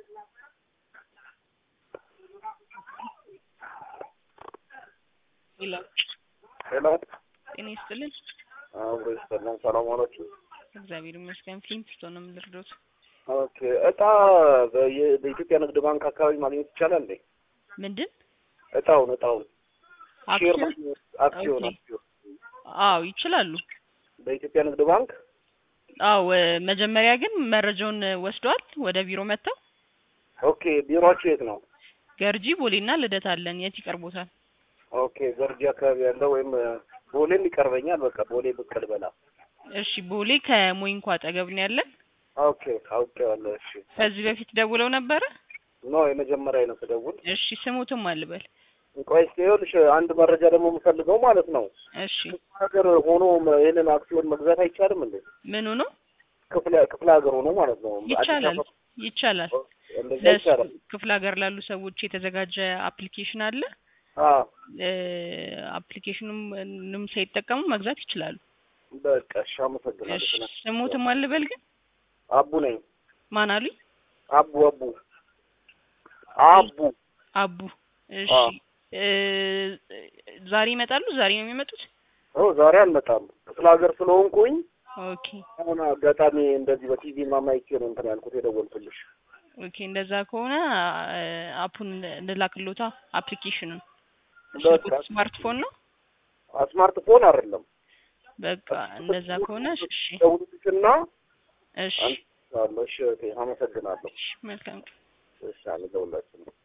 ይላል። ሄሎ ጤና ይስጥልን። አብሮ ይስጥልን። ሰላም ዋላችሁ? እግዚአብሔር ይመስገን። ፊልም ነው የምልርዶት። ኦኬ እጣ በየ- በኢትዮጵያ ንግድ ባንክ አካባቢ ማግኘት ይቻላል እንዴ? ምንድን እጣውን እጣውን ሼር አክሲዮን? ማግኘት አክሲዮን ኦኬ። አክሲዮን አዎ ይችላሉ። በኢትዮጵያ ንግድ ባንክ አዎ እ፣ መጀመሪያ ግን መረጃውን እ፣ ወስደዋል ወደ ቢሮ መጥተው ኦኬ ቢሮአችሁ የት ነው? ገርጂ ቦሌና ልደት አለን። የት ይቀርቦታል? ኦኬ ገርጂ አካባቢ ያለው ወይም እ፣ ቦሌም ይቀርበኛል። በቃ ቦሌ ብቅ ልበላ። እሺ ቦሌ ከሞይንኳ አጠገብ ነው ያለን። ኦኬ አውቄዋለሁ። እሺ ከዚህ በፊት ደውለው ነበረ? ኖ የመጀመሪያ ነው ስደውል። እሺ ስሙትም አልበል። ቆይ እስኪ ይኸውልሽ አንድ መረጃ ደግሞ የምፈልገው ማለት ነው እሺ ሀገር ሆኖ መ- ይሄንን አክሲዮን መግዛት አይቻልም እንዴ? ምኑ ነው? ክፍለ ክፍለ ሀገር ሆኖ ማለት ነው። አዲስ ይቻላል አበባ ይቻላል። እንደዛ ለሱ ይቻላል። ክፍለ ሀገር ላሉ ሰዎች የተዘጋጀ አፕሊኬሽን አለ። አዎ እ፣ አፕሊኬሽኑም ምንም ሳይጠቀሙ መግዛት ይችላሉ። በቃ እሺ፣ አመሰግናለሁ። እሺ ስለ- ስሙትም አልበል ግን አቡ ነኝ። ማን አሉኝ? አቡ አቡ አቡ አቡ እሺ አዎ። እ፣ ዛሬ ይመጣሉ? ዛሬ ነው የሚመጡት? ኦ ዛሬ አልመጣም ክፍለ ሀገር ስለሆንኩኝ ኦኬ አሁን አጋጣሚ እንደዚህ በቲቪ ምናምን አይቼ ነው እንትን ያልኩት የደወልኩልሽ። ኦኬ እንደዛ ከሆነ እ፣ አፑን እንላክሎታ አፕሊኬሽኑን በቃ ስማርትፎን ነው። ስማርትፎን አይደለም በቃ እንደዛ ከሆነ እሺ ደውልልሽና እሺ አንቺ አለሽ። እሺ አመሰግናለሁ። እሺ መልካም እሺ አለ ደውላችን